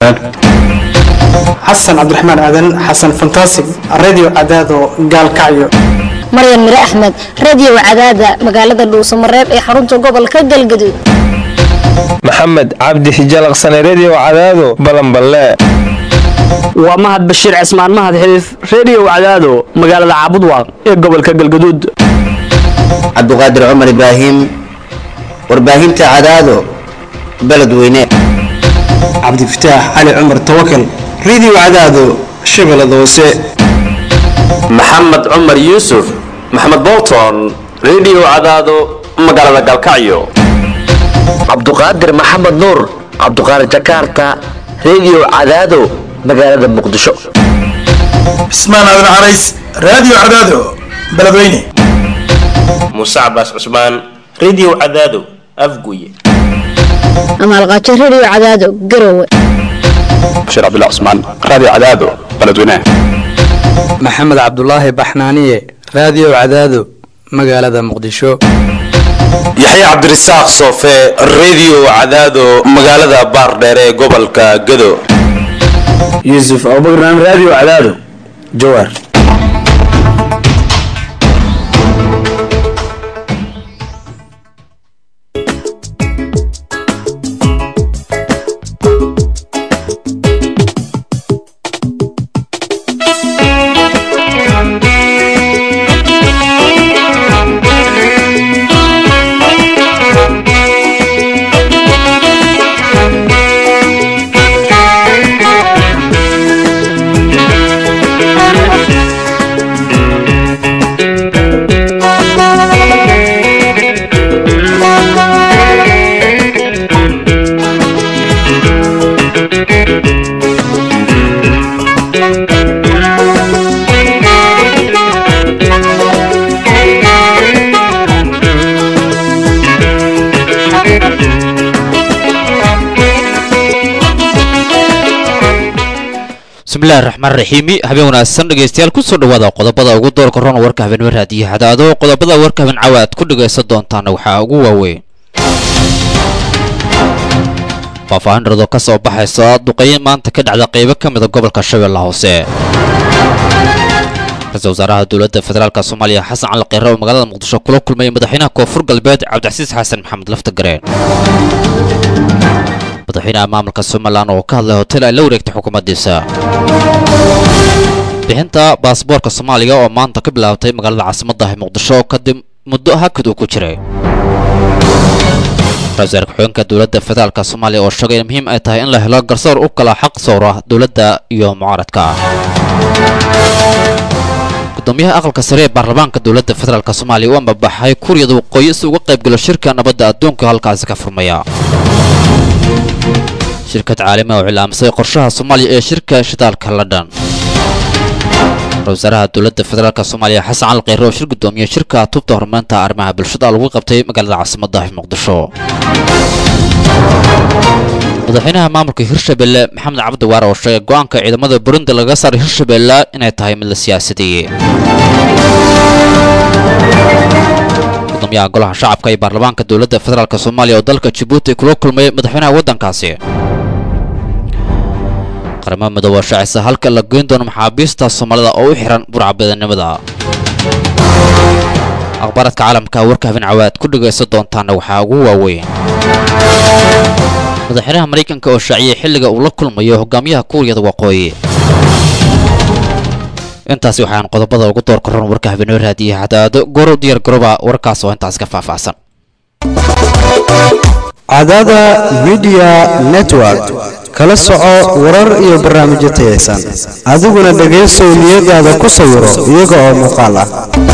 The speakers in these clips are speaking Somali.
xasan cabdiraxmaan aadan xasan fantasig radio cadaado gaalkacyo maryan mire axmed radio cadaada magaalada dhuusamareeb ee xarunta gobolka galgaduud maxamed cabdi xijalaqsane redio cadaado balanballe waa mahad bashiir cismaan mahad xiliif redio cadaado magaalada caabudwaaq ee gobolka galgaduud cabduqaadir cumar ibraahim warbaahinta cadaado beledweyne cabdifataax cali cumar tawakal radio cadaado shabeellada hoose maxamed cumar yuusuf maxamed bolton redio cadaado magaalada galkacyo cabduqaadir maxamed nuur cabduqaadir jakarta redio cadaado magaalada muqdisho cismaan aadan carays radio cadaado beledweyne muuse cabaas cusmaan redio cadaado afguye amaalqaajo radio cadaado garowe bashiir cabdullah cusmaan radio cadaado beledweyne maxamed cabdulaahi baxnaaniye radio cadaado magaalada muqdisho yaxye cabdirasaaq soofe redio cadaado magaalada baardheer ee gobolka gado yuusuf abubakran radio cadaado jawaar bismillahi raxmaan raxiimi habeen wanaagsan dhegaystayaal kusoo dhawaada qodobada ugu doorka ron warka habeenimo raadiyo hadaado qodobada warka habeen cawa aad ku dhagaysan doontaan waxaa ugu waaweyn faahfaahin dharado ka soo baxaysa duqeyn maanta ka dhacda qaybo ka mida gobolka shabeella hoose ra-iisul wasaaraha dowladda federaalk soomaaliya xasan cali kheyre oo magaalada muqdisho kula kulmay madaxweynaha koonfur galbeed cabdicasiis xasan maxamed laftagareen madaxweynaha maamulka somalilan oo ka hadlay hotel ay la wareegtay xukuumaddiisa bixinta baasboorka soomaaliya oo maanta ka bilaabtay magaalada caasimaddahi muqdisho kadib muddo hakad uu ku jiray ra-isul wasaar ku-xigeenka dowladda federaalk soomaaliya oo sheegay in muhiim ay tahay in la helo garsoor u kala xaq sowra dowladda iyo mucaaradka gudoomiyaha aqalka sare ee baarlamaanka dowladda federaalk soomaaliya u ambabaxay kuuriyada waqooyi si uga qaybgalo shirka nabadda adduunka halkaasi ka furmaya shirkad caalami oo cilaamsay qorshaha soomaaliya ee shirka shidaalka london ra-isul wasaaraha dowladda federaalk soomaaliya xasan cali kheyre oo shir gudoomiye shirka tubta horumarinta arrimaha bulshada lagu qabtay magaalada caasimadda muqdisho madaxweynaha maamulka hirshabelle maxamed cabdi waar oo sheegay go-aanka ciidamada burundi laga saaray hirshabelle inay tahay mid la siyaasadeeyey gudoomiyaha golaha shacabka iyo baarlamaanka dowladda federaalk soomaaliya oo dalka jabuuti kula kulmay madaxweynaha waddankaasi qaramada midooba shaacisa halka la geyn doono maxaabiista soomaalida oo u xihan burcabadanimada akhbaaradka caalamka warka habeen cawaad ku dhagaysan doontaana waxaa ugu waaweyn madaxweynaha maraykanka oo shaaciyey xilliga uu la kulmayo hogaamiyaha kuuriyada waqooyi intaasi waxaan qodobada ugu doorka ron warka habeenimo raadiya hadaado gorow diyaar garoba warkaas oo intaas ka faahfaahsan cadaada midiya network kala soco warar iyo barnaamijyo tayaysan adiguna dhegaysow niyadaada ku sawiro iyaga oo muuqaal ah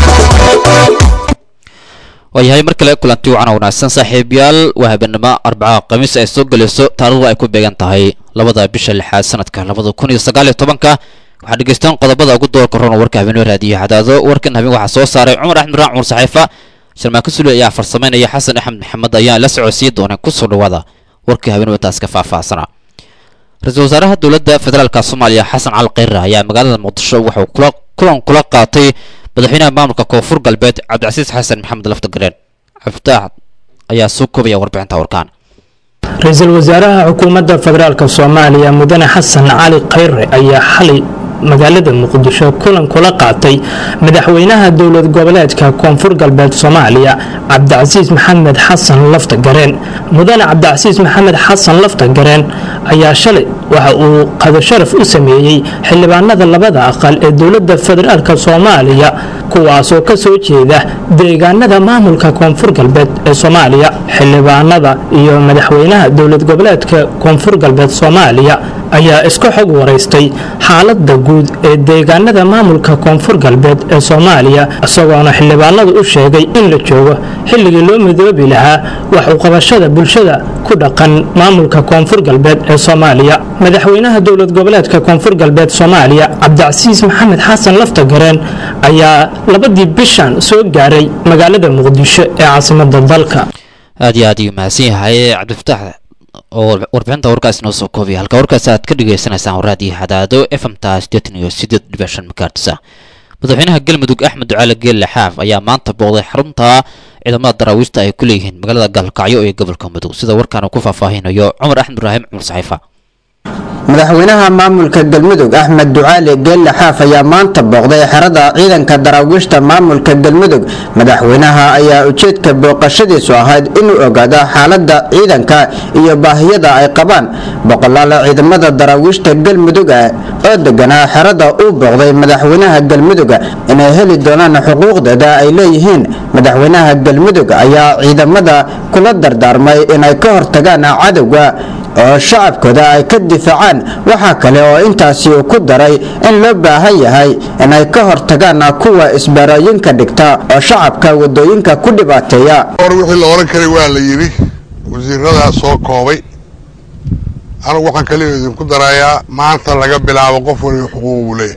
waayahay mar kale kulanti wacan wanaagsan saaxiibayaal waa habeenimo arbaca khamiis ay soo gelayso taarikhdu ay ku beegan tahay labada bisha lixaad sanadka labada kun iyo sagaal iyo tobanka waxaa dhegaystaan qodobada ugu doorka roon warka habeenimo raadiyo hadaado warkan habeen waxaa soo saaray cumar axmed raan cumar saxiifa sharmaako sule ayaa farsamaynaya xasan axmed maxamed ayaa la socodsiin dooneen kusoo dhawaada warkii habeenimo taas ka faahfaahsana ra-iisul wasaaraha dowladda federaalk soomaaliya xasan cali kheyre ayaa magaalada muqdisho wuxuu kulan kula qaatay madaxweynaha maamulka koonfur galbeed cabdicasiis xasan maxamed laftagareen cabdifitaax ayaa soo koobaya warbixinta warkaan ra-iisul wasaaraha xukuumadda federaalk soomaaliya mudane xasan cali khayre ayaa xalay magaalada muqdisho kulan kula qaatay madaxweynaha dowlad goboleedka koonfur galbeed soomaaliya cabdicasiis maxamed xasan lafta gareen mudane cabdicasiis maxamed xasan lafta gareen ayaa shalay waxa uu qadasharaf u sameeyey xildhibaanada labada aqal ee dowladda federaalk soomaaliya kuwaasoo ka soo jeeda deegaanada maamulka koonfur galbeed ee soomaaliya xildhibaanada iyo madaxweynaha dowlad goboleedka koonfur galbeed soomaaliya ayaa iska xog waraystay xaalada guud ee deegaanada maamulka koonfur galbeed ee soomaaliya isagoona xildhibaanadu u sheegay in la joogo xilligii loo midoobi lahaa wax u qabashada bulshada ku dhaqan maamulka koonfur galbeed ee soomaaliya madaxweynaha dowlad goboleedka koonfur galbeed soomaaliya cabdicasiis maxamed xasan lafta gareen ayaa labadii bishan soo gaaray magaalada muqdisho ee caasimada dalka aad iyo aad ayuu mahadsan yahay cabdifataax oo warbixinta warkaas inoo soo koobaya halka warkaas aad ka dhagaysanaysaan waraadiyo xadaado fmta sideetan iyo sideed dhibic shan makaartisa madaxweynaha galmudug axmed ducaale geelle xaaf ayaa maanta booqday xarunta ciidamada daraawiishta ay ku leeyihiin magaalada gaalkacyo ee gobolka mudug sida warkaan uu ku faahfaahinayo cumar axmed ibraahim cumar saxiifa madaxweynaha maamulka galmudug axmed ducaali geelle xaaf ayaa maanta booqday xerada ciidanka daraawiishta maamulka galmudug madaxweynaha ayaa ujeedka booqashadiisu ahayd inuu ogaado xaalada ciidanka iyo baahiyada ay qabaan boqolaala ciidamada daraawiishta galmudug ah oo deganaa xerada uu booqday madaxweynaha galmudug inay heli doonaan xuquuqdeeda ay leeyihiin madaxweynaha galmudug ayaa ciidamada kula dardaarmay inay ka hortagaan cadowga oo shacabkooda ay ka difaacaan waxaa kale oo intaasi uu ku daray in loo baahan yahay inay ka hortagaan kuwa isbaarooyinka dhigta oo shacabka wadooyinka ku dhibaateeya hor wixii la oran karay waa la yidhi wasiiradaa soo koobay anigu waxaan kaliya idinku darayaa maanta laga bilaabo qof waliba xuquuq buu leeyahay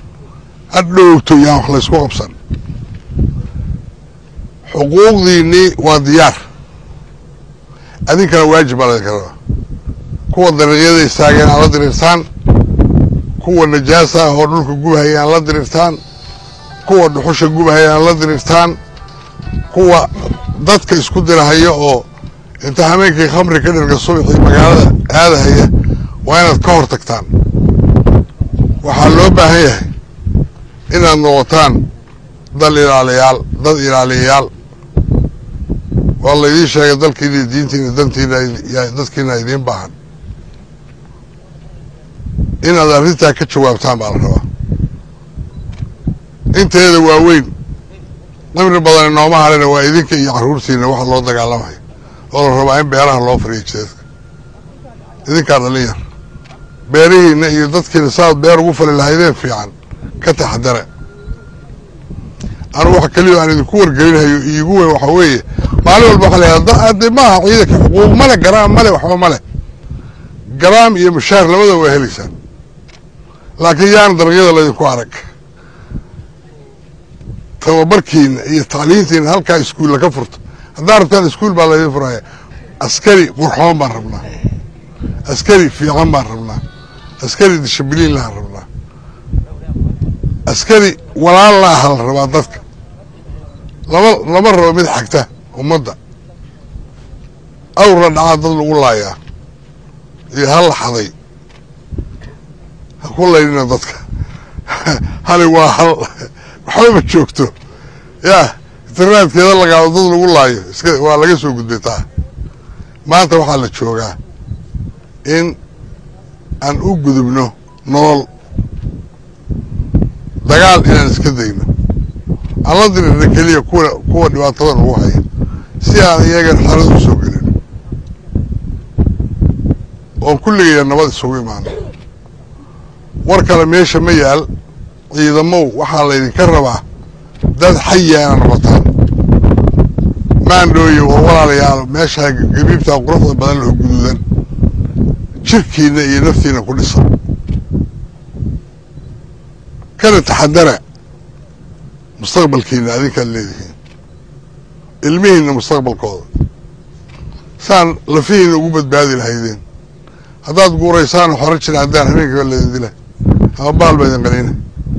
ha dhowgto yaan wax laysku qabsan xuquuqdiinnii waa diyaar adinkana waajib baa laydinka rabaa kuwa dariiqyada istaageen aan la diriirtaan kuwa najaasa ah oo dhulka gubahaya aan la diriirtaan kuwa dhuxusha gubahaya aan la diriirtaan kuwa dadka isku dirahaya oo inta hameenkii khamri ka dhirga subaxii magaalada aadahaya waa inaad ka hor tagtaan waxaa loo baahan yahay inaad noqotaan dal ilaaliyaal dad ilaaliyayaal waa laydiin sheegay dalkiina diintiina dantiina dadkiina idiin baahan inaad arrintaa ka jawaabtaan baa la rabaa inteeda waaweyn qimri badan inooma harina waa idinka iyo carruurtiina waxa loo dagaalamayo oo la rabaa in beeraha loo fariyo jeedka idinkaa dhalin yar beerihiina iyo dadkiina saaad beer ugu fali lahaydeen fiican ka taxadare anigu wax keliya aan idinku wargelinayo iigu weyn waxaa weeye maalin walba waxaa layaha de maaha ciidanka xuquuq male garaam male waxba male garaam iyo mushaar labada waa helaysaan laakiin yaana dariiqyada laydinku arag tababarkiina iyo tacliintiina halkaa iskuulla ka furto haddaa rabtaan iskuul baa laydin furaya askari qurxoon baan rabnaa askari fiican baan rabnaa askari dishibiliin lahaan rabnaa askari walaal la aha la rabaa dadka lama lama rabo mid xagta ummadda awrla dhacaa dad lagu laayaa iyo hal xaday ha ku laydhina dadka hali waa hal waxba ma joogto yaa interneedkeeda lagaado dad lagu laayo iska waa laga soo gudbay taa maanta waxaa la joogaa in aan u gudubno nolol dagaal inaan iska dayno aan la dirirna keliya kuwa kuwa dhibaatada nagu haya si aan iyaga xalad u soo gelin oon kulligaya nabad isugu imaano war kale meesha ma yaal ciidamow waxaa laydinka rabaa dad xaya inaad noqotaan maandhooye oo walaalayaal meeshaa gabiibtaa quruxda badan loo guduudan jirkiina iyo naftiina ku dhisan kana taxadara mustaqbalkiina adinkaad leedihiin ilmihiinna mustaqbalkooda saan lafihiina ugu badbaadi lahaydeen haddaad guuraysaan xoro jira haddaan habeenkiiba laydin dila ama baal ba idin qaniina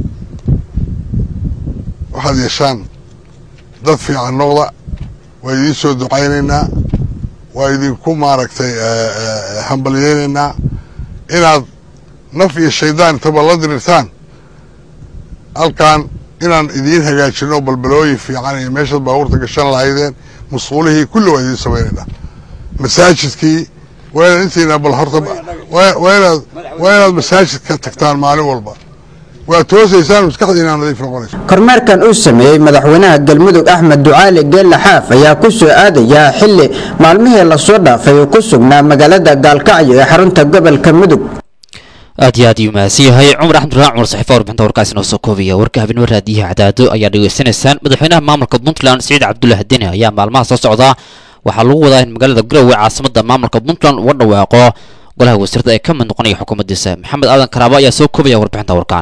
waxaad yeeshaan dad fiican noqda waa idiin soo ducaynaynaa waa idinku maaragtay hambalyeynaynaa inaad naf iyo shaydaan intaba la dirirtaan halkan inaan idiin hagaajino balbalooyin fiican iyo meeshaad baabuurta gashan lahaydeen musquulihii kulli waa idiin samaynaynaa masaajidkii waa inaad intiina bal horta waa inaad waa inaad masaajidka tagtaan maalin walba waa toosaysaan maskaxdiina nadiif noqonayso kormeerkan uu sameeyey madaxweynaha galmudug axmed ducaali geelle xaaf ayaa ku soo aadaya xili maalmihii lasoo dhaafay uu ku sugnaa magaalada gaalkacyo ee xarunta gobolka mudug aad iyo aad iyuu mahadsan yahay cumar axmed raaan cumar saxiifa warbixinta warkaasi noo soo koobaya warka habeenimo raadiyaha cadaado ayaa dhegeysanaysaan madaxweynaha maamulka puntland siciid cabdullahi deni ayaa maalmaha soo socda waxaa lagu wadaa in magaalada garowe caasimada maamulka puntland uga dhawaaqo golaha wasiirada ee ka mid noqonaya xukuumaddiisa maxamed aadan karaabo ayaa soo koobaya warbixinta warkaan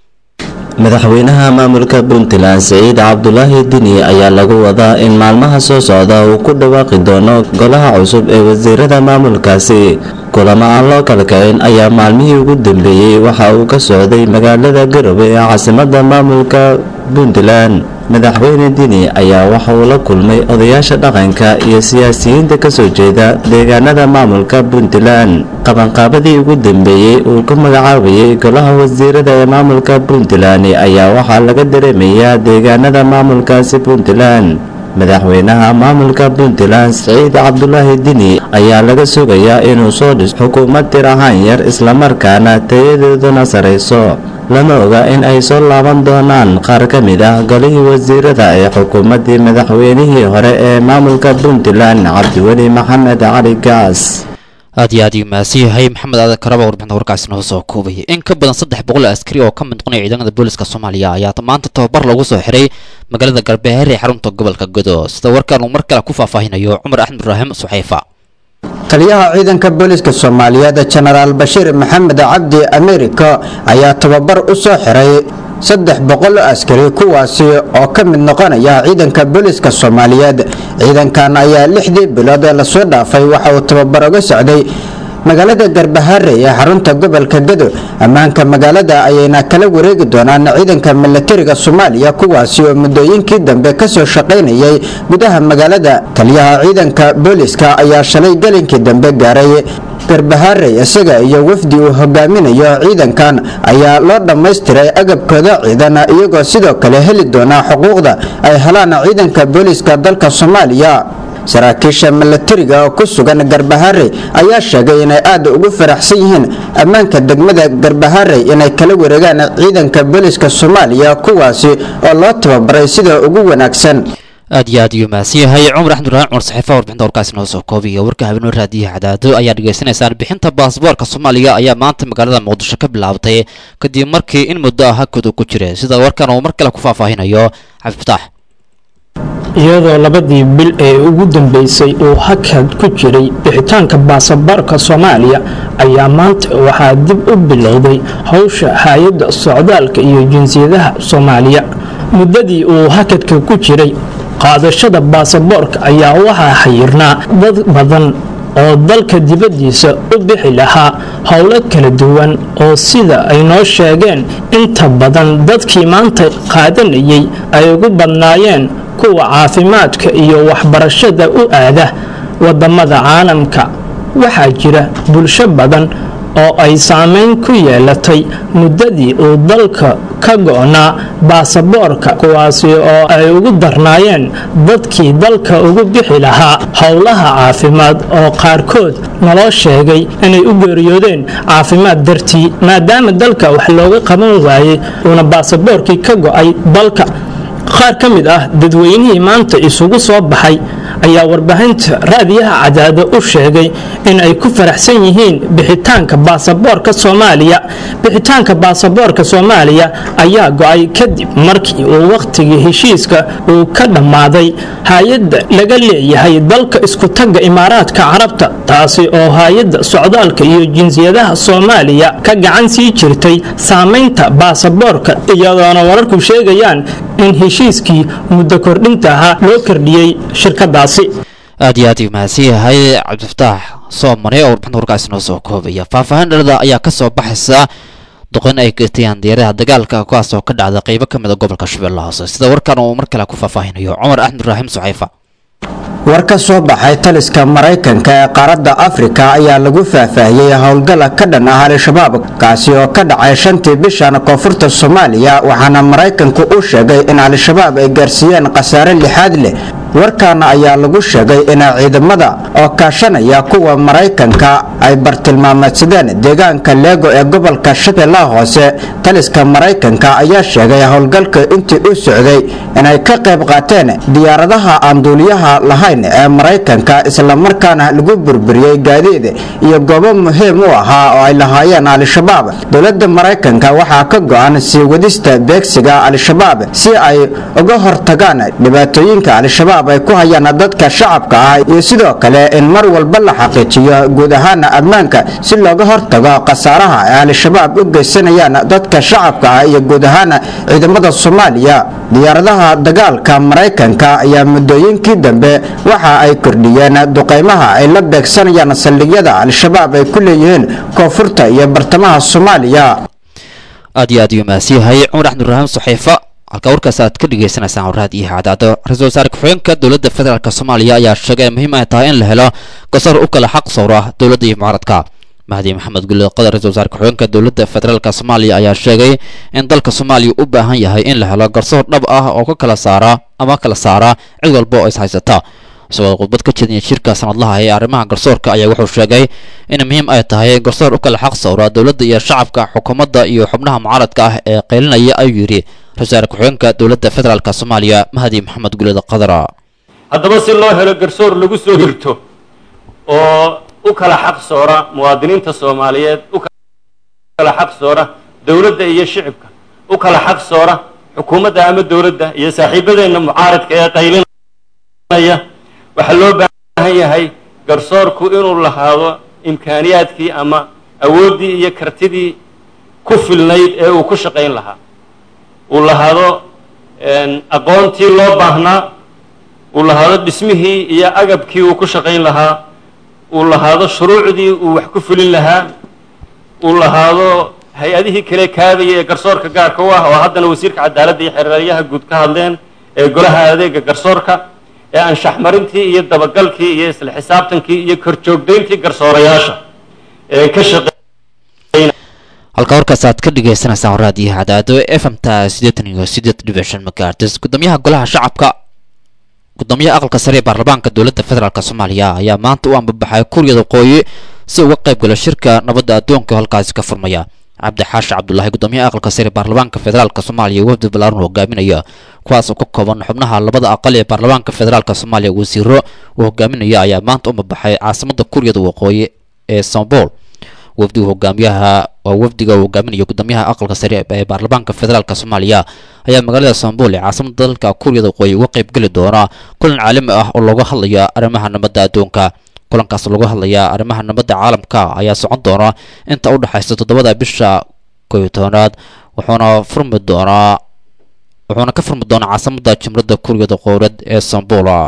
madaxweynaha maamulka puntland siciid cabdulaahi dini ayaa lagu wadaa in maalmaha soo socda uu ku dhawaaqi doono golaha cusub ee wasiirada maamulkaasi kulamo aan loo kala kicin ayaa maalmihii ugu dambeeyey waxa uu ka socday magaalada garowe ee caasimada maamulka puntland madaxweyne dini ayaa waxa uu la kulmay odayaasha dhaqanka iyo siyaasiyiinta kasoo jeeda deegaanada maamulka puntland qabanqaabadii ugu dambeeyey uu ku magacaabayay golaha wasiirada ee maamulka puntland ayaa waxaa laga dareemayaa deegaanada maamulkaasi puntland madaxweynaha maamulka puntland siciid cabdulaahi dini ayaa laga sugayaa inuu soo dhiso xukuumad tir ahaan yar islamarkaana tayadeeduna sarayso lama oga in ay soo laaban doonaan qaar ka mid ah golihii wasiirada ee xukuumaddii madaxweynihii hore ee maamulka puntland cabdiweli maxamed cali gaas aad iyo aad iyuu mahadsan yahay maxamed aadan karaba warbixinta warkaasi noo soo koobaya in ka badan saddex boqol askari oo ka mid noqonaya ciidamada booliska soomaaliya ayaa maanta tababar loogu soo xiray magaalada galbeheer ee xarunta gobolka godo sida warkaan uu mar kale ku faahfaahinayo cumar axmed ibraahim suxayfa taliyaha ciidanka booliska soomaaliyeed jenaraal bashiir maxamed cabdi amerika ayaa tababar u soo xiray saddex boqol oo askari kuwaasi oo ka mid noqonaya ciidanka booliska soomaaliyeed ciidankan ayaa lixdii bilood ee lasoo dhaafay waxa uu tababar uga socday magaalada garbahaare ee xarunta gobolka gado ammaanka magaalada ayayna kala wareegi doonaan ciidanka milatariga soomaaliya kuwaasi oo muddooyinkii dambe kasoo shaqaynayay gudaha magaalada taliyaha ciidanka booliska ayaa shalay galinkii dambe gaaray garbahaarey isaga iyo wafdi uu hogaaminayo ciidankan ayaa loo dhammaystiray agabkooda ciidan iyagoo sidoo kale heli doonaa xuquuqda ay helaan ciidanka booliska dalka soomaaliya saraakiisha milatariga oo ku sugan garbaharey ayaa sheegay inay aad ugu faraxsan yihiin ammaanka degmada garbaharey inay kala wareegaan ciidanka booliska soomaaliya kuwaasi oo loo tababaray sida ugu wanaagsan aad iyo aad iyuu mahadsan yahay cumar axmed ibraahim cumar saxiifa warbixinta warkaasi noo soo koobiya warka habeenoo raadiyaha cadaado ayaa dhegaysanaysaan bixinta baasboorka soomaaliya ayaa maanta magaalada muqdisho ka bilaabtay kadib markii in muddo ah hakooda ku jira sida warkan uu mar kale ku faahfaahinayo cabdifataax iyadoo labadii bil ee ugu dambeysay uu hakad ku jiray bixitaanka baasaboorka soomaaliya ayaa maanta waxaa dib u bilowday howsha hay-adda socdaalka iyo jinsiyadaha soomaaliya muddadii uu hakadka ku jiray qaadashada baasaboorka ayaa waxaa xayirnaa dad badan oo dalka dibaddiisa u bixi lahaa howlo kala duwan oo sida ay noo sheegeen inta badan dadkii maanta qaadanayay ay ugu badnaayeen kuwa caafimaadka iyo waxbarashada u aada wadamada caalamka waxaa jira bulsho badan oo ay saameyn ku yeelatay muddadii uu dalka ka go'naa baasaboorka kuwaasi oo ay ugu darnaayeen dadkii dalka ugu bixi lahaa howlaha caafimaad oo qaarkood naloo sheegay inay u geeriyoodeen caafimaad dartii maadaama dalka wax looga qaban waayey uuna baasaboorkii ka go'ay dalka qaar ka mid ah dadweynihii maanta isugu soo baxay ayaa warbaahinta raadiyaha cadaado u sheegay in ay ku faraxsan yihiin bixitaanka baasaboorka soomaaliya bixitaanka baasaboorka soomaaliya ayaa go-ay kadib markii uu wakhtigii heshiiska uu ka dhammaaday hay-adda laga leeyahay dalka iskutagga imaaraadka carabta taasi oo hay-adda socdaalka iyo jinsiyadaha soomaaliya ka gacan sii jirtay saamaynta baasaboorka iyadoona wararku sheegayaan in heshiiskii muddo kordhinta ahaa loo kordhiyey shirkadaasi aad iyo aad uu mahadsan yahay cabdifataax soomane oo warbixinta warkaasi noo soo koobaya faahfaahin dhalada ayaa ka soo baxaysa duqeyn ay geystayaan diyaaradaha dagaalka kuwaas oo ka dhacda qeybo ka mid a gobolka shabeelle hoose sida warkan uu mar kale ku faahfaahinayo cumar axmed ibraahim sucayfa war ka soo baxay taliska maraykanka ee qaaradda afrika ayaa lagu faahfaahiyey howlgala ka dhan ah al-shabaab kaasi oo ka dhacay shantii bishan koonfurta soomaaliya waxaana maraykanku u sheegay in al-shabaab ay gaarsiiyeen khasaare lixaad leh warkaana ayaa lagu sheegay in ciidamada oo kaashanaya kuwa maraykanka ay bartilmaameedsadeen deegaanka leego ee gobolka shabeellaha hoose taliska maraykanka ayaa sheegay howlgalka intii u socday inay ka qayb qaateen diyaaradaha aan duuliyaha lahayn ee maraykanka islamarkaana lagu burburiyey gaadiid iyo goobo muhiim u ahaa oo ay lahaayeen al-shabaab dowladda maraykanka waxaa ka go-an sii wadista beegsiga al-shabaab si ay uga hortagaan dhibaatooyinka al-shabaab ay ku hayaan dadka shacabka ah iyo sidoo kale in mar walba la xaqiijiyo guud ahaana ammaanka si looga hortago khasaaraha ay al-shabaab u geysanayaan dadka shacabka ah iyo guud ahaana ciidamada soomaaliya diyaaradaha dagaalka maraykanka ayaa muddooyinkii dambe waxa ay kordhiyeen duqeymaha ay la beegsanayaan saldhigyada al-shabaab ay ku leeyihiin koonfurta iyo bartamaha soomaaliya aad iyo aad ayuu mahadsanyahay cumar axmed ibraahim saxiifa halka warkaas aad ka dhegeysaneysaan warraad iyo hadaado ra-iisul wasaare ku-xigeenka dowladda federaalk soomaaliya ayaa sheegay muhiim ay tahay in la helo garsoor u kala xaq sowra dowladda iyo mucaaradka mahdi maxamed gulle qadar ra-isul wasaare ku-xigeenka dowladda federaalk soomaaliya ayaa sheegay in dalka soomaaliya u baahan yahay in la helo garsoor dhab ah oo ka kala saara ama kala saara cid walba oo is haysata isagoo khudbad ka jeediyay shirka sanadlaha ee arrimaha garsoorka ayaa wuxuu sheegay in muhiim ay tahay garsoor u kala xaq sowra dowladda iyo shacabka xukuumadda iyo xubnaha mucaaradka ah ee qaylinaya ayuu yidhi ra-isul wasaare ku-xigeenka dowladda federaalk soomaaliya mahdi maxamed gulleda qadara haddaba si loo helo garsoor lagu soo hirto oo u kala xaq soora muwaadiniinta soomaaliyeed u kala xaq soora dowladda iyo shicibka u kala xaq soora xukuumadda ama dowladda iyo saaxiibadeenna mucaaradka ee qaylinaya waxaa loo baahan yahay garsoorku inuu lahaado imkaaniyaadkii ama awooddii iyo kartidii ku filnayd ee uu ku shaqayn lahaa uu lahaado aqoontii loo baahnaa uu lahaado dhismihii iyo agabkii uu ku shaqayn lahaa uu lahaado shuruucdii uu wax ku fulin lahaa uu lahaado hay-adihii kale kaadaya ee garsoorka gaarka u ah oo haddana wasiirka cadaaladda iyo xeeraryaha guud ka hadleen ee golaha adeega garsoorka ee anshaxmarintii iyo dabagalkii iyo isla xisaabtankii iyo korjoogdayntii garsoorayaasha ee ka shaqe halka warkaas aad ka dhegeysaneysaan warraad iyo hadaado f m ta siddeetan iyo siddeed dhibic shan megahertz gudoomiyaha golaha shacabka gudoomiyaha aqalka sare ee baarlamaanka dowladda federaalk soomaaliya ayaa maanta u ambabaxay kuuriyada waqooyi si uga qayb galo shirka nabadda adduunka halkaasi ka furmaya cabdi xaashi cabdulaahi gudoomiyaha aqalka sare ee baarlamaanka federaalk soomaaliya wafdi balaaran hogaaminaya kuwaas oo ka kooban xubnaha labada aqal ee baarlamaanka federaalk soomaaliya wasiiro uu hogaaminaya ayaa maanta u ambabaxay caasimada kuuriyada waqooyi ee sombol wafdiga hogaamiyaha waa wafdiga uu hogaaminayo gudoomiyaha aqalka sare ee baarlamaanka federaalk soomaaliya ayaa magaalada sombol ee caasimada dalka kuuriyada waqooyi uga qayb geli doona kulan caalami ah oo looga hadlaya arrimaha nabadda adduunka kulankaas looga hadlaya arrimaha nabadda caalamka ayaa socon doona inta u dhexaysa toddobada bisha koyo tobanaad wuxuuna furmi doonaa wuxuuna ka furmi doonaa caasimada jumladda kuuriyada qowrad ee sombola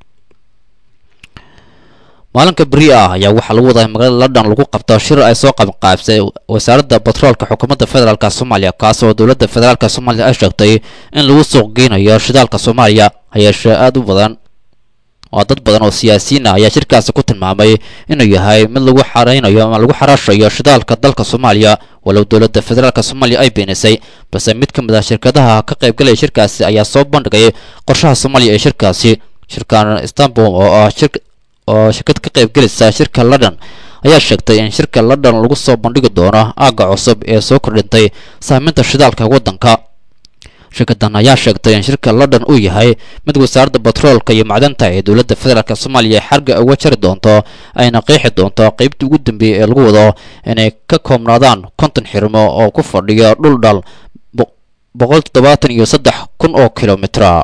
maalinka beri ah ayaa waxaa lagu wadaa magaalada london lagu qabto shir ay soo qabanqaabsay wasaaradda batroolka xukuumadda federaalk soomaaliya kaas oo dowladda federaalk soomaaliya ay sheegtay in lagu suuq geynayo shidaalka soomaaliya hayeeshee aada u badan oo dad badan oo siyaasiyiin ah ayaa shirkaasi ku tilmaamay inuu yahay mid lagu xareynayo ama lagu xaraashayo shidaalka dalka soomaaliya walow dowladda federaalk soomaaliya ay beenisay balse mid ka mid ah shirkadaha ka qaybgalaya shirkaasi ayaa soo bandhigay qorshaha soomaaliya ee shirkaasi shirkan istanbul oo ah shir oo shirkad ka qaybgelaysa shirka london ayaa sheegtay in shirka london lagu soo bandhigi doono aagga cusub ee soo kordhintay saameynta shidaalka waddanka shirkadan ayaa sheegtay in shirka london uu yahay mid wasaaradda batroolka iyo macdanta ee dowladda federaalk soomaaliya xarga uga jari doonto ayna qeexi doonto qeybtii ugu dambeeyey ee lagu wado inay ka koobnaadaan konton xirmo oo ku fadhiya dhul dhal boqol toddobaatan iyo saddex kun oo kilomitra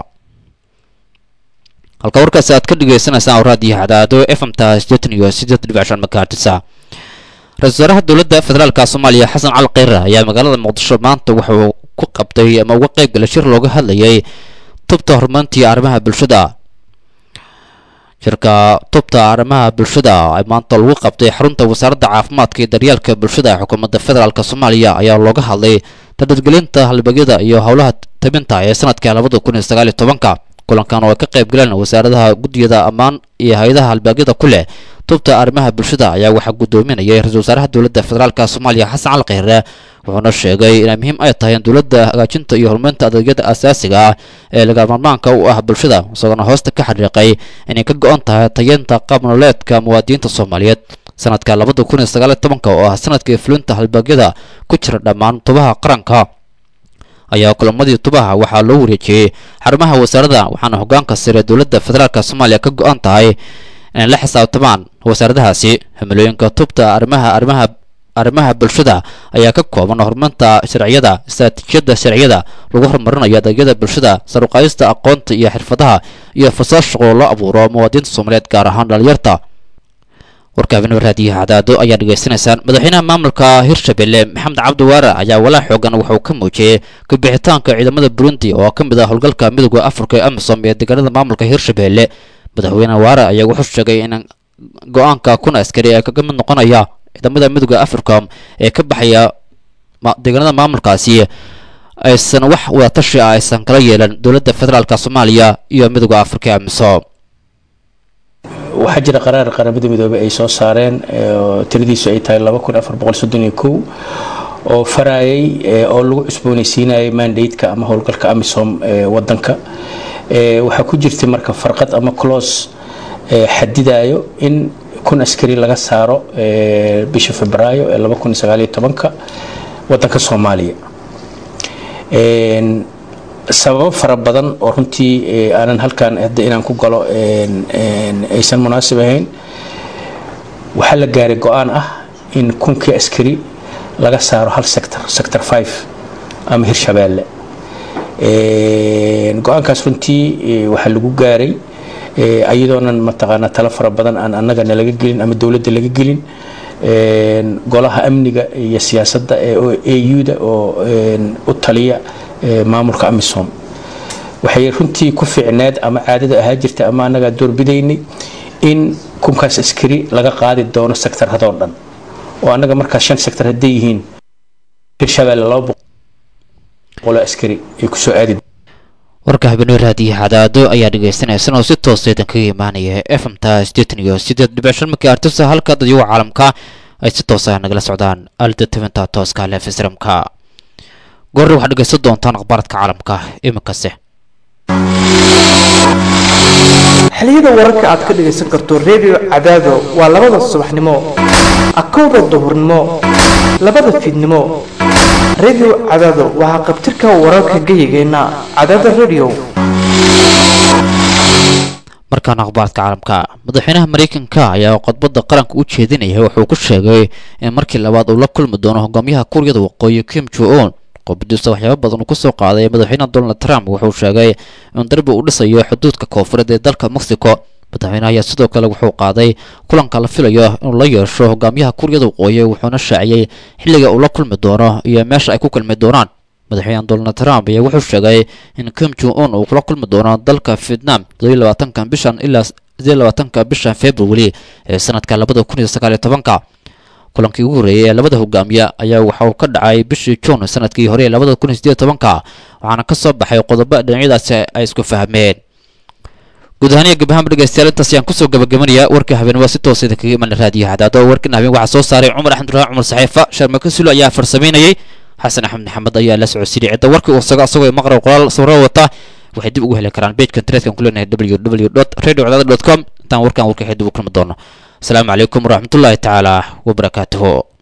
halka warkaasi aad ka dhegeysaneysaan raadiyo hadaado f m ta siddeetan iyo siddeed dhibic shan makaartisa ra-isul wasaaraha dowladda federaalk soomaaliya xasan cali kheyre ayaa magaalada muqdisho maanta wuxuu ku qabtay ama uga qayb galay shir looga hadlayay tubta horumarintii arrimaha bulshada shirka tubta arrimaha bulshada maanta lagu qabtay xarunta wasaaradda caafimaadka iyo daryeelka bulshada ee xukuumadda federaalk soomaaliya ayaa looga hadlay tadadgelinta halbagyada iyo howlaha tabinta ee sanadka labada kun iyo sagaal iyo tobanka kulankan oo ay ka qayb galeen wasaaradaha guddiyada ammaan iyo hay-adaha halbaagyada ku leh tubta arrimaha bulshada ayaa waxaa guddoominayay ra-iisul wasaaraha dowladda federaalk soomaaliya xasan cali kheyre wuxuuna sheegay inay muhiim ay tahay in dowladda hagaajinta iyo horumarinta adeegyada asaasiga ah ee lagamarmaanka u ah bulshada isagoona hoosta ka xariiqay inay ka go-an tahay tayeenta qaab nololeedka muwaadiniinta soomaaliyeed sanadka labada kun iyo sagaal iyo tobanka oo ah sanadkii fulinta halbaagyada ku jira dhammaan tubaha qaranka ayaa kulamadii tubaha waxaa loo wareejiyey xarumaha wasaaradda waxaana hogaanka sare dowladda federaalk soomaaliya ka go-an tahay inay la xisaabtamaan wasaaradahaasi himilooyinka tubta arrimaha arrimaha arrimaha bulshada ayaa ka kooban horumarinta sharciyada istaraatiijiyadda sharciyada lagu horumarinayo adeegyada bulshada saruqaadista aqoonta iyo xirfadaha iyo fursad shaqo loo abuuro muwaadiniinta soomaaliyeed gaar ahaan dhalinyarta warkaabina raadiyaha cadaado ayaa dhegaysanaysaan madaxweynaha maamulka hirshabelle maxamed cabdi waare ayaa walaa xoogan wuxuu ka muujiyey kabixitaanka ciidamada burundi oo ka mid ah howlgalka midooda afrika ee amisom ee deegaanada maamulka hirshabelle madaxweyne waare ayaa wuxuu sheegay in go-aanka kun askari ee kaga mid noqonaya ciidamada midooda africom ee ka baxaya deegaanada maamulkaasi aysan wax wadatashi ah aysan kala yeelan dowladda federaalk soomaaliya iyo midooda afrika ee amisom waxaa jira qaraar qaramada midoobey ay soo saareen tiradiisu ay tahay oo farayay oo lagu cusboonaysiinayay mandate-ka ama howlgalka amisom ee wadanka waxaa ku jirtay marka farqad ama clos xadidayo in kun askari laga saaro bisha febraayo ee wadanka soomaaliya sababo fara badan oo runtii aanan halkan hadda inaan ku galo aysan munaasib ahayn waxaa la gaaray go-aan ah in kunkii askari laga saaro hal sector sector five ama hirshabeelle go-aankaas runtii waxaa lagu gaaray iyadoonan mataqaanaa talo fara badan aan annagana laga gelin ama dowladda laga gelin golaha amniga iyo siyaasadda ee au-da oo u taliya maamulka amisom waxay runtii ku fiicneed ama caadada ahaa jirta ama annagaa doorbidaynay in kunkaas askari laga qaadi doono sectarhadoo dhan oo annaga markaas shan sector hadday yihiin hirshabeelle laba boqoloo askari ay kusoo aadi warka habeenimo raadiyo cadaado ayaa dhegaysanaysan oo si toosa idinkaga imaanaya efmta sideetan iyo sideed dhibic shan markii artisa halka dadyaga caalamka ay si toosa nagala socdaan aalada tabinta tooska lefisramka goorre waxaad dhegaysan doontaan akhbaaradka caalamka iminkase xiliyada wararka aad ka dhagaysan karto redio cadaado waa labada subaxnimo akowda duhurnimo labada fiidnimo redio cadaado waxaa qabtirka wararka geyigeenna cadaada redio markaan akhbaarka caalamka madaxweynaha mareykanka ayaa khudbadda qaranka u jeedinaya wuxuu ku sheegay in markii labaad uu la kulmi doono hogaamiyaha kuuriyada waqooyi kim jo-on qobadiisa waxyaaba badan uu kusoo qaaday madaxweynaha donald trump wuxuu sheegay in darbi uu dhisayo xuduudka koonfureed ee dalka mexico madaxweynaha ayaa sidoo kale wuxuu qaaday kulanka la filayo inuu la yeesho hogaamiyaha kuuriyada waqooyi wuxuuna shaaciyey xilliga uu la kulmi doono iyo meesha ay ku kulmi doonaan madaxweynaha donald trump ayaa wuxuu sheegay in kim jong-un uu kula kulmi doono dalka vietnam labaatanka bishan ilaa labaatanka bishan february ee sanadka labada kun iyo sagaal iyo tobanka kulankii ugu horreeyay ee labada hogaamiye ayaa waxa uu ka dhacay bishii juun sanadkii hore ee labada kun iyo sideed tobanka waxaana ka soo baxay qodobo dhinacyadaasi ay isku fahmeen guud ahaan iyo gabahaanba dhegeystayaal intaas ayaan kusoo gabagabanaya warka habeen waa si toosa idinkaga iman raadiyo hadaado warkan habeen waxaa soo saaray cumar axmed raaa cumar saxiifa sharmaka sulo ayaa farsamaynayay xasan axmed maxamed ayaa la socodsiiyey cidda warkii uu sago asagoo maqrab qoraal sawiro wata waxay dib ugu heli karaan pageka internetka ku leenahay www radio com intaan warkan warka dib u kulmi doono asalaamu calaykum waraxmatullaahi tacaala wabarakaatuhu